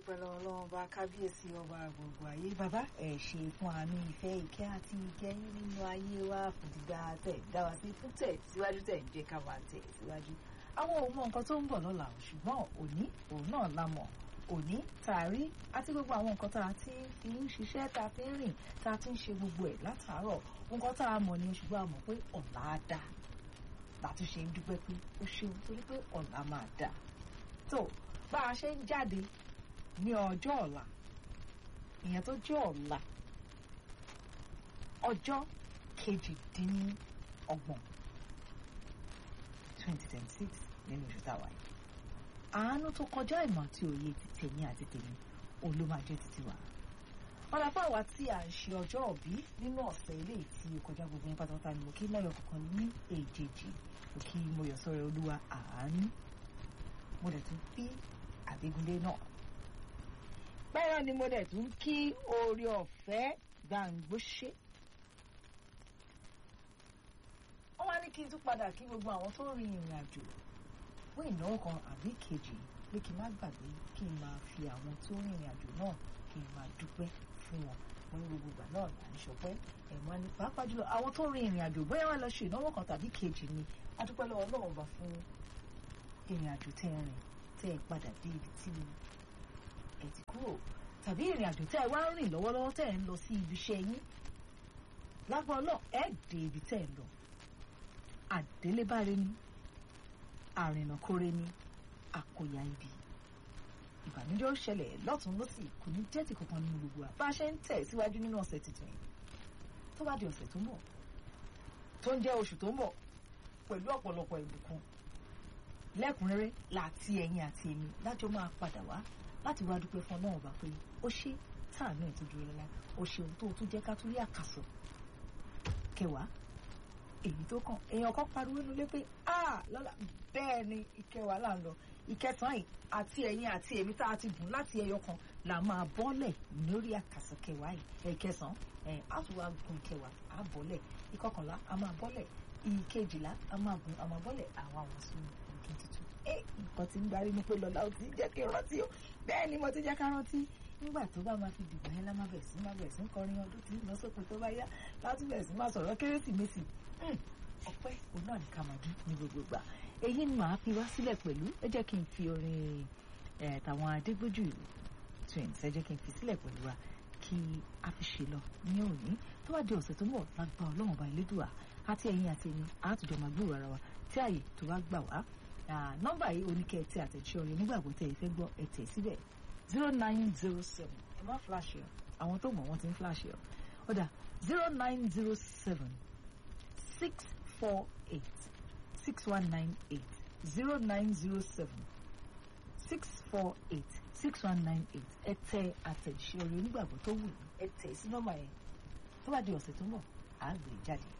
dúpẹ́ lọ́wọ́ lọ́wọ́ bá kábíyèsí ọba gbogbo ayé bàbá ẹ̀ ṣe fún àánú ìfẹ́ ìkẹ́ àti ìkẹyìn nínú ayé wa fòdìgbà tẹ̀ dá wa sí fún tẹ̀ síwájú tẹ̀ ń jẹ́ ká máa tẹ̀ síwájú. àwọn ò mọ nǹkan tó ń bọ̀ lọ́la ṣùgbọ́n òní òun náà la mọ̀ òní tààrí àti gbogbo àwọn nǹkan tá a ti fi ń ṣiṣẹ́ tá a fi ń rìn tá a ti ń ṣe gbogbo ẹ̀ látàárọ̀ nǹkan tá a mọ̀ ni ṣùgbọ́n a mọ̀ pé ọ̀la á dà láti ṣe ń dúpẹ́ pé ó ṣeun torí pé ọ̀la máa dà tó bá a ṣe ń jáde ní ọjọ́ ọ̀la ìyẹn tó jẹ́ ọ̀la ọjọ́ kejìdínlọ́gbọ̀n twenty twenty six nínú oṣù táwa yìí àánú tó kọjá ìmọ̀ àti òye ti tèmi àti tèmi òun ló máa jẹ́ títí wa ọ̀la fáwa tí à ń ṣe ọjọ́ òbí nínú ọ̀sẹ̀ ilé tí ó kọjá gbogbo yín pátápátá ni mo kí lẹ́yọ̀ kankan ní èjèèjì mo kí mo yọ̀ sọ́rọ̀ olúwa àánú mo dẹ̀ tún bí àbígúndé náà bẹ́ẹ̀ ni mo dẹ̀ tún kí oore ọ̀fẹ́ gbàǹgbóṣe wọ́n wá ní kí n tún padà kí gbogbo àwọn tó rin ìrìn àjò fún ìnáwó kan àbí kejì pé kí n má gbàgbé kí n máa fi àwọn tó rin ìrìn àjò náà kí n máa dúpẹ́ fún wọn wọn ní gbogbo ìgbà náà là ń ṣọpẹ́ ẹ̀wọ̀n ni pàápàá jùlọ àwọn tó rin ìrìn àjò bóyá wọn lọ ṣe ìnáwó kan tàbí kejì ni a dúpẹ́ lọ́wọ́ Ọlọ́run bá fún ìrìn àjò tẹ́ ẹ rìn tẹ́ ẹ padà dé ibi tí ẹ ti kúrò tàbí ìrìn àjò tẹ́ ẹ wá ń rìn lọ́wọ́lọ́wọ́ tẹ́ ẹ ń lọ sí ibi iṣẹ́ yín lágbọ́n náà ẹ dé ibi tẹ́ ẹ lọ àdélébáre ni àrìnàkóre ni àkóyá ibi ìbànújẹ́ ó ṣẹlẹ̀ lọ́tún lọ́sì kò ní jẹ́ ti kankan nínú gbogbo wa bá a ṣe ń tẹ̀ síwájú nínú ọ̀sẹ̀ tuntun yìí tó bá di ọ̀sẹ̀ tó ń bọ̀ tó ń jẹ́ oṣù tó ń bọ̀ pẹ̀lú ọ̀pọ̀lọpọ̀ ìbùkún lẹ́kùnrẹ́rẹ́ láti ẹ̀yin àti èmi lájọ máa padà wá láti wá dúpẹ́ fún ọlọ́run bá pé ó ṣe táànù ẹ̀ tó dúró lọ́la ó ṣeun tó tún jẹ́ ká tún rí àkàsọ̀ kẹwàá èyí tó kàn èèyàn kan pariwo nulẹ̀ pé a lọ́la bẹ́ẹ̀ ni ìkẹwàá là ń lọ ìkẹsàn-án yìí àti ẹ̀yin àti èmi tá a ti bùn láti ẹyọ kan là máa bọ́lẹ̀ lórí àkàsọ̀ kẹwàá yìí ẹ̀kẹsàn-án ẹ̀ á tún wá gun kẹwàá á bọ́lẹ̀ ìkọkànlá á máa bọ́lẹ̀ ìkejìlá á máa gun á máa bọ́lẹ̀ àwọn àwọn sún ọdún tuntun ẹ nǹkan tí ń darí ní pé lọ́la ó ti jẹ́ kí n rántí o bẹ́ẹ̀ ni mo ti jẹ́ ká rántí nígbà tó bá máa fi dìgbà yẹn lá máa bẹ̀rẹ̀ sí máa bẹ̀rẹ̀ sí kọrin ọdún tí lọ sópin tó bá yá láti bẹ̀rẹ̀ sí máa sọ̀rọ̀ kérésìmesì ọpẹ́ òun náà ní ká máa dún ní gbogbo ìgbà èyí ni màá fi wá sílẹ̀ pẹ̀lú ẹ jẹ́ kí n fi orin tàwọn adégbójú twins ẹ jẹ́ kí n fi sílẹ̀ pẹ̀lú wa kí a fi ṣe lọ ní òní tó bá di ọ̀sẹ̀ tó ń bọ̀ lágbá ọlọ́run ọba elédùà àti ẹ̀yin àti ẹ̀yin àtújọ máa gbòòrò ara wa tí àyè tó bá gbà wá nọ́mbà yìí oníkẹ́ tí àtẹ̀jíṣẹ́ orin nígbàgbọ́ tẹ̀ ẹ fẹ́ gbọ́ ẹ tẹ̀ síbẹ̀ zero nine zero seven ẹ má flash ẹ àwọn tó mọ̀ wọ́n ti ń flash ẹ ó dà zero nine zero seven six four eight six one nine eight zero nine zero seven six four eight six one nine eight ẹ tẹ àtẹ̀jíṣẹ́ orin onígbàgbọ́ tó wù yín ẹ tẹ̀ sí nọ́mbà yẹn tó bá di ọ̀sẹ̀ tó ń bọ̀ àá gbé jáde.